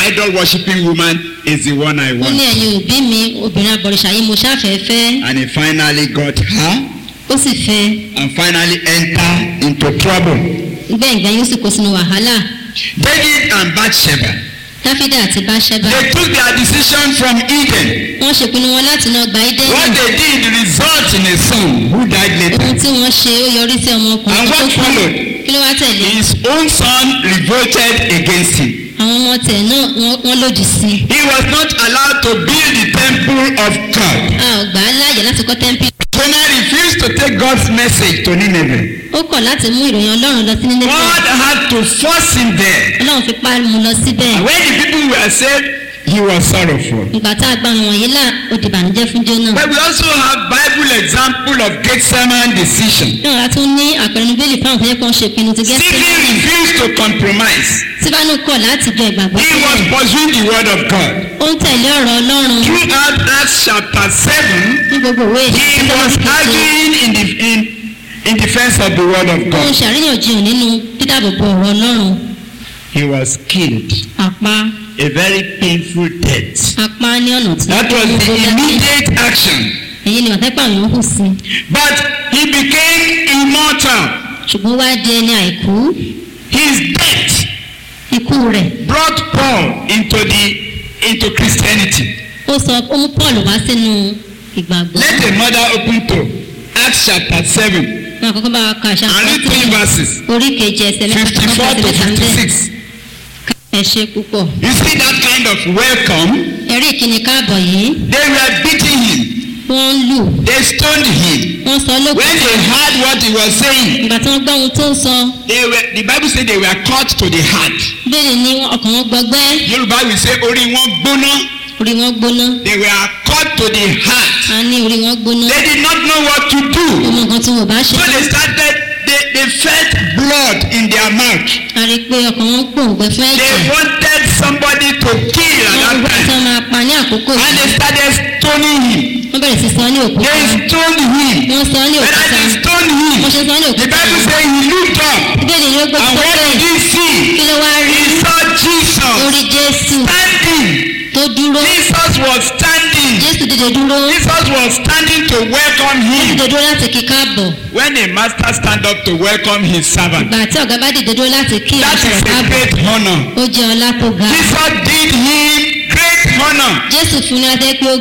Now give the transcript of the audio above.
idol worshipping woman is the one I ó ní want. ẹ̀yin òbí mi obìnrin abọ̀rìṣà yìí mo ṣàfẹ́fẹ́ And he finally got her ó sì fẹ́ and finally entered into trouble. gbẹ̀ngbẹ̀ yóò sì kó sínú wàhálà David and Bathsheba, dáfídà àti báṣẹ́bà they took their decision from Eden. wọ́n ṣèpinnu wọn láti náà gba What ídẹ́nì they did result in a son who died later. ohun tí wọ́n ṣe ó yọrí sí ọmọkùnrin And tó what kú followed? kí ló wá tẹ̀lé His own son revolted against him. àwọn ọmọ tẹ̀ náà wọ́n- wọ́n lòdì sí i He was not allowed to build the temple of God. a ò gbà á láàyè láti kọ́ tẹ́ḿpì Jonah refused to take God's message to Nineveh. ó kọ̀ láti mú ìròyìn ọlọ́run lọ sí nílé God had to force him there. ọlọ́run fi pa mú lọ síbẹ̀ And when the people were saved, he was sorrowful. ìgbà tá a gba àwọn wọ̀nyí là ó di ìbànújẹ́ fún jóná But we also have Bible example of Gethsemane decision. náà a tún ní àpẹẹrẹ bíbélì fáwọn tó yẹ kó ń ṣe ìpinnu ti gẹ́sẹ̀ Stephen refused to compromise. síbánú kọ̀ láti jọ ìgbàgbọ́ He was sílẹ̀ pursuing the word of God. ó ń tẹ̀lé ọ̀rọ̀ ọlọ́run Throughout Acts chapter 7, ní gbogbo òwe he ìṣẹ́ was arguing in, the, in, in defense of the word of ó ń God. ṣàríyànjiyàn nínú dídàbòbò ọ̀rọ̀ ọlọ́run He was killed. àpá A very painful death. apá ní ọ̀nà tí That was the immediate action. èyí ni wàtẹ́pà àwọn hù sí But he became immortal. ṣùgbọ́n wá di ẹni àìkú His death ikú rẹ̀ brought Paul into the into Christianity. ó sọ ó mú paul wá sínú ìgbàgbọ́ Let a mother open to Acts chapter 7 wọn àkọ́kọ́ bá wa ka àṣà and read three verses orí kejì ẹsẹ̀ mẹ́ta 54 to mẹ́ta ń bẹ̀ 56. ẹ ṣe púpọ̀ You see that kind of welcome? ẹ̀rí ìkíni káàbọ̀ yìí They were beating him. wọ́n ń lù They stoned him. wọ́n sọ When lókun they heard what he was saying, ìgbà tí wọ́n gbọ́ ohun tó ń sọ they were, the Bible said they were cut to the heart. bẹ́ẹ̀ ni ọkàn wọn gbọgbẹ́ Yorùbá will say orí wọn gbóná. orí wọn gbóná They were cut to the heart. a ní orí wọn gbóná They did not know what to do. ọmọ nǹkan tí wọn ò bá ṣe So they started, they, they felt blood in their mouth. a rí i pé ọkàn wọn gbòǹgbẹ fún They ẹ̀jẹ̀ wanted somebody to kill at wọ́n that gbọ́ tí time. wọ́n máa pa ní àkókò And yìí they started stoning him. wọ́n bẹ̀rẹ̀ sí sọ ní òkúta They stoned him. wọ́n sọ ní When òkúta they stoned him, wọ́n ṣe sọ ní the òkúta Bible says he looked up. bíbélì ni ó gbé And what sókè did he see? kí ló wá rí He saw Jesus orí jésù standing. tó dúró Jesus was standing. jésù dìde dúró Jesus was standing to welcome him. dìde dúró láti kí káàbọ̀ When a master stand up to welcome his servant, ìgbà tí ọ̀gá bá dìde dúró láti kí that ìránṣẹ́ is a káàbọ̀ great honor. ó jẹ́ ọlá tó ga Jesus did him great honor. jésù fún ní adé pé ó